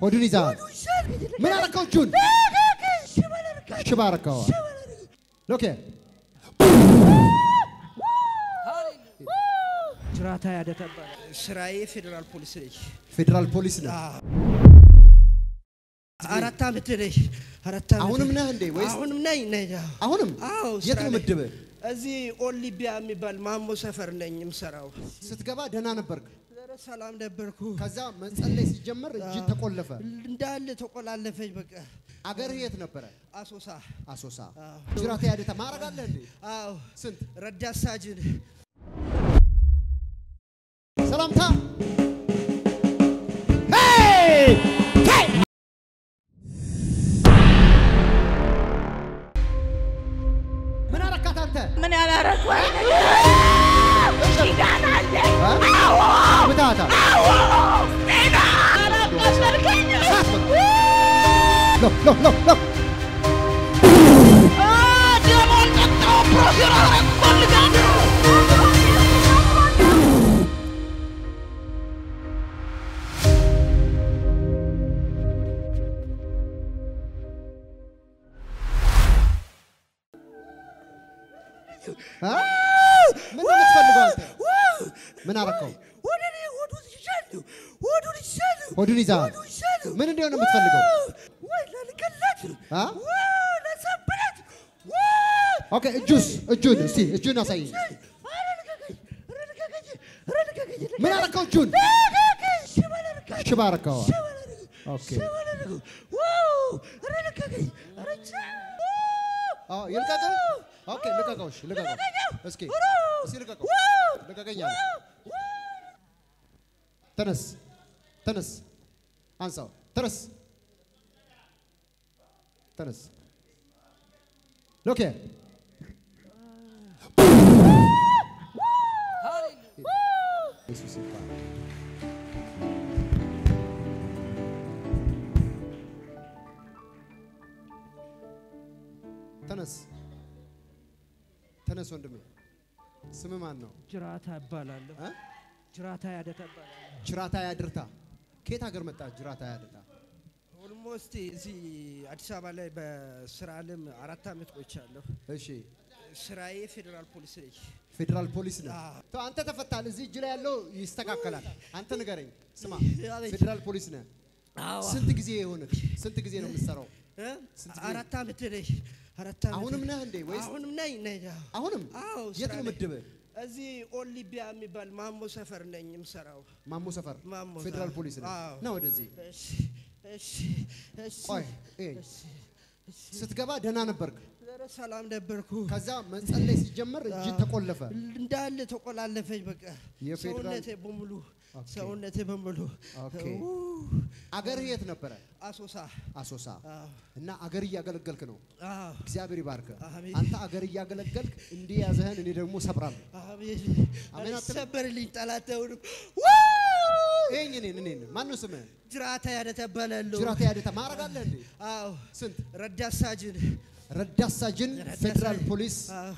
ሆዱን ይዛል። ምን አረከው? እጁን ሽባ አረከው። ኦኬ ጅራታ ያደተባለ ስራዬ ፌዴራል ፖሊስ ነኝ። ፌዴራል ፖሊስ ነው። አራት ዓመት ነኝ። አራት ዓመት አሁንም ነህ እንዴ ወይስ አሁንም ነኝ ነኝ። አሁንም አዎ የት ስራ ነው ነኝ። ምድብህ? እዚህ ኦሊምፒያ የሚባል ማሞ ሰፈር ነኝ የምሰራው። ስትገባ ደህና ነበርክ። ኧረ ሰላም ነበርኩ። ከዛ መጸለይ ሲጀመር እጅ ተቆለፈ። እንዳለ ተቆላለፈኝ። በቃ አገርህ የት ነበረ? አሶሳ። አሶሳ። አዎ። ጅራቴ ያደታ ማረግ አለህ እንዴ? አዎ ስንት ረዳት ሳጅን ሰላምታ ምን አረካት አንተ? ምን ያላረኩ ኪዳን አለኝ። እ? ምታታ አላቃሰርከኝ። ሎ ሎ ሎ ሎ አ፣ ደሞን ጠጣሁ፣ ፕሮፌር አረግ እፈልጋለሁ። እ? ምን ነው የምትፈልገው አንተ? ምን አረከው? ወደ እኔ ሆዱን ይሻሉ ሆዱን ይሻሉ ሆዱን ይዛል። ሆዱን ይሻሉ ምን እንዲሆን ነው የምትፈልገው? ወይ ለልቀላት አ? ወይ ለሰብረት ወይ ኦኬ እጁስ እጁን እስቲ እጁን አሳይኝ። ኧረ ልቀቀኝ ኧረ ልቀቀኝ ኧረ ልቀቀኝ ምን አረከው? እጁን ልቀቀኝ ሽባ ልቀቀኝ ሽባ አረከው። ሽባ ልቀቀኝ ኦኬ ሽባ ልቀቀኝ ዋው ኧረ ልቀቀኝ ኧረ ቻ አዎ ይልቀቀው። ኦኬ ልቀቀው። እሺ ልቀቀው። እስኪ እስኪ ልቀቀው። ልቀቀኝ አለ። ተነስ ተነስ፣ አንሳው። ተነስ ተነስ። ሎኬ ኢየሱስ ይባረክ። ተነስ ተነስ ወንድሜ። ስም ማን ነው? ጅራታ እባላለሁ እ? ጅራታ ያደታ እባላለሁ ጅራታ ያድርታ። ከየት ሀገር መጣ? ጅራታ ያድርታ። ኦልሞስት እዚህ አዲስ አበባ ላይ በስራ አለም አራት ዓመት ቆይቻለሁ እሺ ስራዬ ፌዴራል ፖሊስ ነኝ ፌዴራል ፖሊስ ነው። አዎ። ተው፣ አንተ ተፈታል። እዚህ እጅ ላይ ያለው ይስተካከላል። አንተ ንገረኝ። ስማ አቤት። ፌዴራል ፖሊስ ነህ። አዎ ስንት ጊዜ የሆነ ስንት ጊዜ ነው የምትሰራው? እ? ስንት ጊዜ? አራት ዓመት ነኝ አራት ዓመት አሁንም ነህ እንዴ ወይስ አሁንም ነኝ ነኝ አዎ። አሁንም አዎ የት ስራ ነው ነኝ። ምድብህ? እዚህ ኦሊምፒያ የሚባል ማሞ ሰፈር ነኝ የምሰራው ማሞ ሰፈር ማሞ ፌዴራል ሰፈር። ፖሊስ ነው። አዎ። ና ወደዚህ እሺ እሺ እሺ ቆይ። ይሄ እሺ እሺ ስትገባ ደህና ነበርክ። ኧረ ሰላም ነበርኩ ከዛ መጸለይ ሲጀመር እጅ ተቆለፈ። እንዳለ ተቆላለፈኝ በቃ የፌዴራል- ሰውነቴ በሙሉ ኦኬ። ሰውነቴ በሙሉ ኦኬ። ኡ፣ አገርህ የት ነበረ? አሶሳ አሶሳ። አዎ እና አገር እያገለገልክ ነው። አዎ እግዚአብሔር ይባርክ። አሜን። አንተ አገር እያገለገልክ እንዲህ ያዘህን እኔ ደግሞ ሰብራለሁ። አሜን አሜን አትልም? ሰበርልኝ ጠላተውን ይሄኝ እኔን እኔን ማን ነው ስምህ? ጅራታ ያደተ እባላለሁ ጅራቴ ያደታ ማረግ አለህ እንዴ? አዎ ስንት ረዳት ሳጅን ረዳት ሳጅን ረዳት ፌዴራል ሳጅን። ፖሊስ አዎ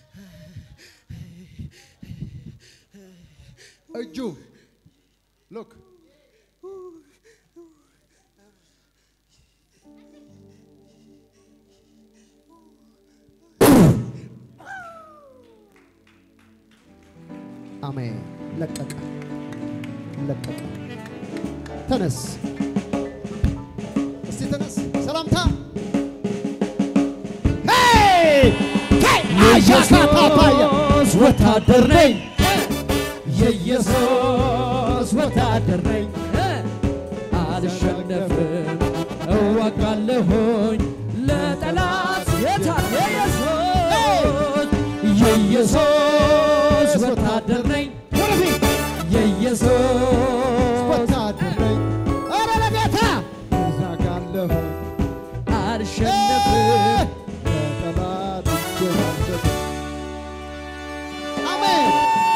እጁ ሎክ አሜን። ለቀቀ ለቀቀ። ተነስ እስቲ ተነስ። ሰላምታ የኢየሱስ ወታደር ነኝ። የኢየሱስ ወታደር ነኝ። አልሸነፍም፣ እዋጋለሁኝ ለጠላት የታለ ኢየሱስ የኢየሱስ ወታደር ነኝ። ወደፊት የኢየሱስ ወታደር ነኝ። ኧረ ለጌታ እዛጋለሁ አልሸነፍም ለጠላት እጄን አልሰጥም። አሜን።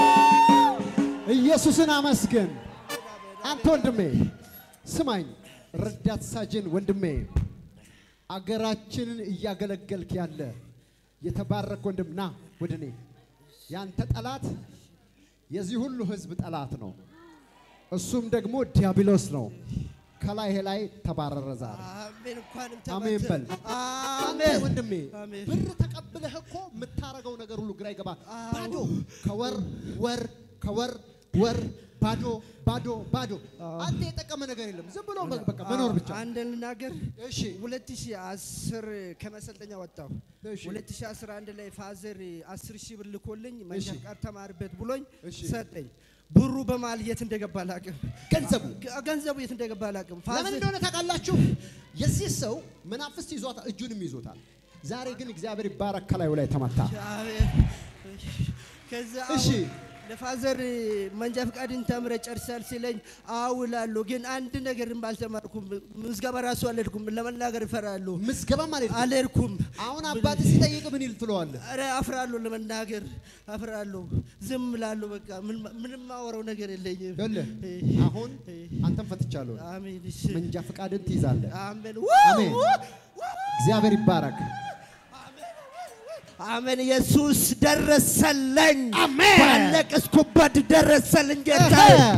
ኢየሱስን አመስግን። አንተ ወንድሜ ስማኝ፣ ረዳት ሳጅን ወንድሜ፣ አገራችንን እያገለገልክ ያለ የተባረክ ወንድም ና ወደ እኔ። ያንተ ጠላት የዚህ ሁሉ ሕዝብ ጠላት ነው። እሱም ደግሞ ዲያብሎስ ነው። ከላይ ላይ ተባረረ ዛሬ። አሜን። እንኳንም አሜን በል። ተመተ- አንተ አሜን ወንድሜ አሜን። ብር ተቀብለህ እኮ የምታረገው ነገር ሁሉ ግራ ይገባል። ባዶ ከወር ወር ከወር ወር ባዶ ባዶ ባዶ። አንተ የጠቀመ ነገር የለም። ዝም ብሎ በቃ መኖር ብቻ። አንድ ልናገር። እሺ 2010 ከመሰልጠኛ ወጣሁ። እሺ 2011 ላይ ፋዘር 10 ሺህ ብር ልኮልኝ መንጃ እሺ። ፈቃድ ተማርበት ብሎኝ እሺ። ሰጠኝ። ብሩ በመሀል የት እንደገባ አላውቅም። ገንዘቡ ገ- ገንዘቡ የት እንደገባ አላውቅም። ለምን ፋዘር እንደሆነ ታውቃላችሁ? የዚህ ሰው መናፍስት ይዟታል፣ እጁንም ይዞታል። ዛሬ ግን እግዚአብሔር ይባረክ ከላዩ ላይ ተመታ። አሜን። ከዛ እሺ። አሁን ለፋዘር መንጃ ፈቃድን ተምረ ጨርሳል ሲለኝ አውላለሁ፣ ግን አንድ ነገር አልተማርኩም። ምዝገባ ራሱ አልሄድኩም። ለመናገር እፈራለሁ። ምዝገባ ማለት አልሄድኩም። አሁን አባት ሲጠይቅ ምን ይል ትለዋለህ? ኧረ አፍራለሁ፣ ለመናገር አፍራለሁ። ዝም እላለሁ። በቃ ምን- ምንም ማወራው ነገር የለኝም። ይኸውልህ አሁን አንተም ፈትቻለሁ። አሜን። እሺ። መንጃ ፈቃድን ትይዛለህ። አሜን። አሜን። እግዚአብሔር ይባረክ። አሜን። ኢየሱስ ደረሰልኝ። አሜን። ባለቀስኩበት ደረሰልኝ ጌታ።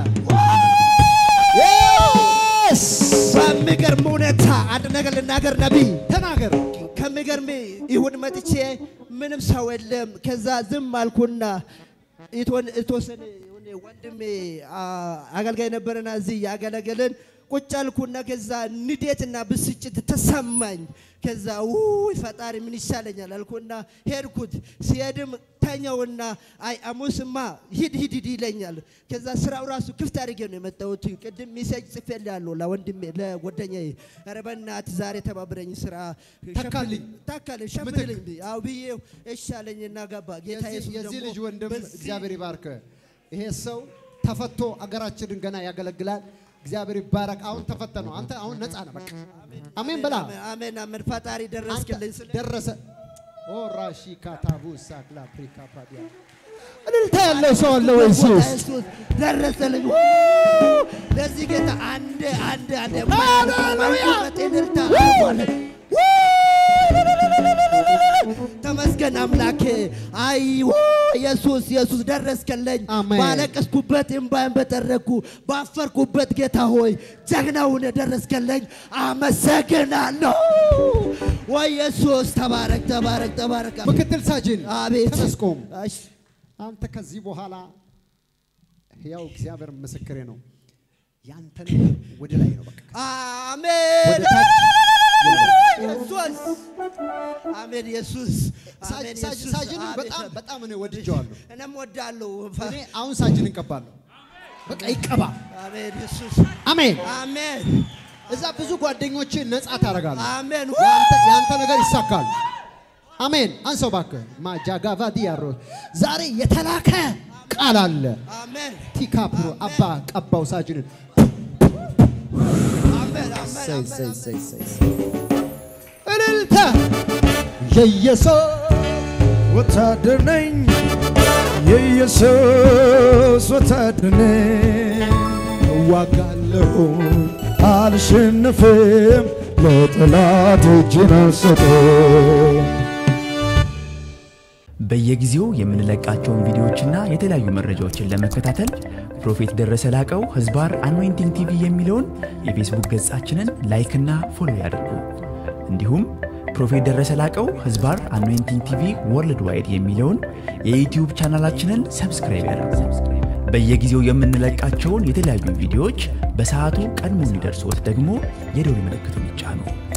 በሚገርም ሁኔታ አንድ ነገር ልናገር ነቢይ ተናገር። ከሚገርም ይሁን መጥቼ ምንም ሰው የለም። ከዛ ዝም አልኩና የተወን- የተወሰነ የሆነ ወንድሜ አ- አገልጋይ ነበረና እዚህ ያገለገለን ቁጭ አልኩና ከዛ ንዴትና ብስጭት ተሰማኝ። ከዛ ውይ ፈጣሪ ምን ይሻለኛል አልኩና ሄድኩት። ሲሄድም ተኛውና አይ አሙስማ ሂድ ሂድ ሂድ ይለኛል። ከዛ ስራው ራሱ ክፍት አድርጌ ነው የመጣሁት። ቅድም ሜሴጅ ጽፌልሃለሁ ለወንድሜ ለጓደኛዬ፣ ኧረ በእናትህ ዛሬ ተባብረኝ ስራ ተካልኝ። ታካልኝ ሸምትልኝ አው ብዬው እሺ አለኝና ገባ። ጌታ የዚህ ኢየሱስ የዚህ ደግሞ ልጅ ወንድም በዚህ- እግዚአብሔር ይባርክ። ይሄ ሰው ተፈቶ አገራችንን ገና ያገለግላል። እግዚአብሔር ይባረክ። አሁን ተፈተ ነው። አንተ አሁን ነፃ ነህ። በቃ አሜን በላ። አሜን አሜን። ፈጣሪ አንተ ደረስክልኝ ስለ ደረሰ። ኦ ራሺ ካታቡ ሳክላ አፍሪካ ፓዲያ እልልታ ያለው ሰው አለ ወይ? ጌታ ኢየሱስ ኢየሱስ ደረሰልኝ። ው! ለዚህ ጌታ አንድ አንድ አንድ ሃሌሉያ! እልልታ አለ። ተመስገን አምላኬ። አይ ው! ኢየሱስ ኢየሱስ ደረስከልኝ። አሜን። ባለቀስኩበት እምባዬን በጠረኩ ባፈርኩበት ጌታ ሆይ ጀግናውን ደረስከልኝ። አመሰግናለሁ። ወይ ኢየሱስ ተባረክ ተባረክ ተባረክ። ምክትል ሳጅን አቤት ተመስቆም እሺ። አንተ ከዚህ በኋላ ያው እግዚአብሔር ምስክሬ ነው። ያንተ ነገር ወደ ላይ ነው። በቃ አሜን ወደ ታች ኢየሱስ አሜን ኢየሱስ አሜን ሳጅ- ኢየሱስ ሳጅንን አሜን። በጣም በጣም እኔ ወድጀዋለሁ። እኔም ወዳለሁ እኔ አሁን ሳጅን እንቀባለሁ። በቃ ይቀባ። አሜን ኢየሱስ አሜን። አሜን እዛ ብዙ ጓደኞች ነፃ ታደርጋለህ። አሜን ያንተ ያንተ ነገር ይሳካል። አሜን። አንሰው እባክህ ማጃጋቫ ዲያሮ ዛሬ የተላከ ቃል አለ። አሜን ቲካፕሮ አባ ቀባው ሳጅንን አሜን ሰይ አሜን ሰይ ሰይ ሰይ ሰይ። እልልታ የኢየሱስ ወታደር ነኝ የኢየሱስ ወታደር ነኝ እዋጋለሁ አልሸነፍም ለጠላት እጄን አልሰጥም በየጊዜው የምንለቃቸውን ቪዲዮዎችና የተለያዩ መረጃዎችን ለመከታተል ፕሮፌት ደረሰ ላቀው ህዝባር አኖይንቲንግ ቲቪ የሚለውን የፌስቡክ ገጻችንን ላይክና ፎሎ ያድርጉ። እንዲሁም ፕሮፌት ደረሰ ላቀው ህዝባር አኖይንቲንግ ቲቪ ወርልድ ዋይድ የሚለውን የዩትዩብ ቻናላችንን ሰብስክራይብ ያድርጉ። በየጊዜው የምንለቃቸውን የተለያዩ ቪዲዮዎች በሰዓቱ ቀድሞ እንዲደርሶት ደግሞ የደውል ምልክቱን ይጫኑ።